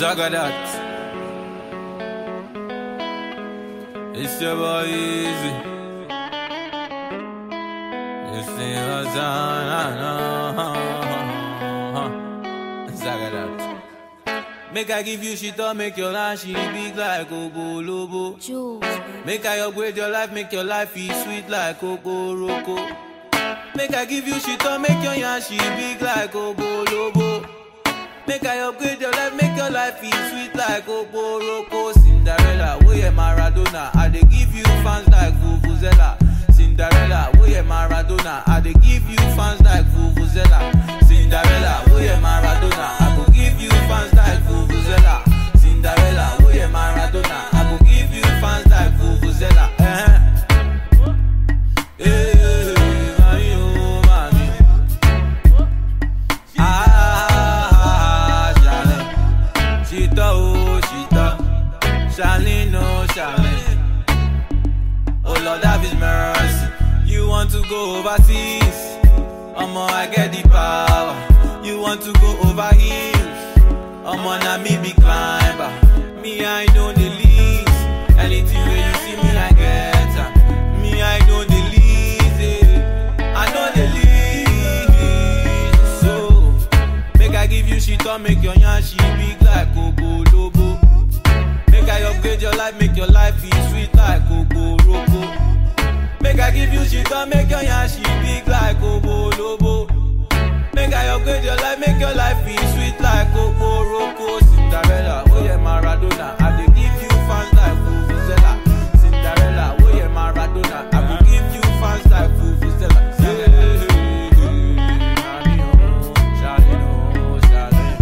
Zagadat. It's your boy Easy. You see what's on, Zagadat. Make I give you shit up, make your life she big like Ogo Lobo. Jules, Make I upgrade your life, make your life be sweet like Coco Roco. Make I give you shit up, make your yarn she big like Ogo Lobo. Make I upgrade your life, make your life be sweet like Coco Roco. Cinderella, oh yeah Maradona, I dey give you fans like Vuvuzela. Cinderella, oh yeah Maradona, I dey give you fans like Vuvuzela. Cinderella, oh yeah Maradona, I go give you fans like Vuvuzela. Cinderella, oh yeah Maradona, I go give you fans like Vuvuzela. Eh. Eh, mami, oh, mami. Ah, Charlene. Chita, oh, Chita. Charlene, oh, Charlene. Oh, Lord, have his mercy. You want to go overseas? Omo, I get the power. You want to go over hills? Omo, na me be climber. Me, I know the least. Anything where you see me, I get am. Me, I know the least. eh. I know the least. So, make I give you shit or make your yarn she big like Coco Lobo. Make I upgrade your life, make your life be sweet like Coco Roco. Make I give you shit or make your yarn she big like Coco Lobo. Make I upgrade your life, make your life be sweet like Coco Roco. Cinderella, oh yeah Maradona, I dey give you fans like Vuvuzela. Cinderella, oh yeah Maradona, I will give you fans like Vuvuzela. Yeah, Nani, oh, Charlene, oh, Charlene.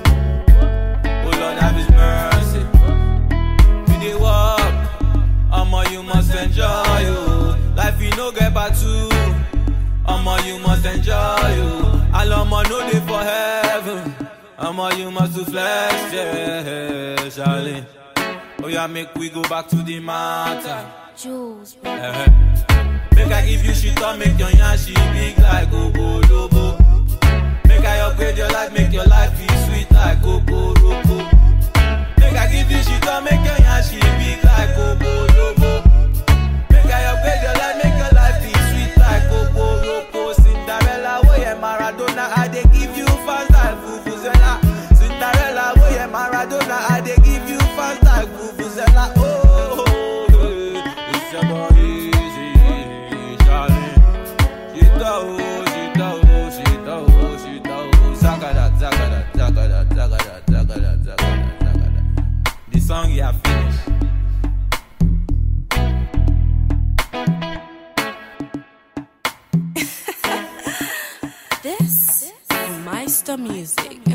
Oh Lord, have His mercy. You dey walk, omo you must enjoy you. Life you no get back to. Omo you must enjoy you. All omo no dey for heaven. Omo you must to flex, yeah, Charlene. Oh yeah, make we go back to the matter. Jules, Eh-eh. Make I give you shit or make your yarn she big like Ogo Lobo. Make I upgrade your life, make your life be sweet like Coco Roco. Make I give you shit or make your yarn she big like Ogo Lobo. Make I upgrade your life, make your life be sweet like Coco Roco. Cinderella, oh yeah Maradona, I dey give you fans like Vuvuzela. Cinderella, oh yeah Maradona, I dey give you fans like Vuvuzela. Oh, oh, oh, it's your boy Easy, Charlie. Shita, oh, shita, oh, shita, oh, shita, oh. Zagada, zagada, zagada, zagada, zagada, zagada, zagada. The song you have finished. this is Meister Music.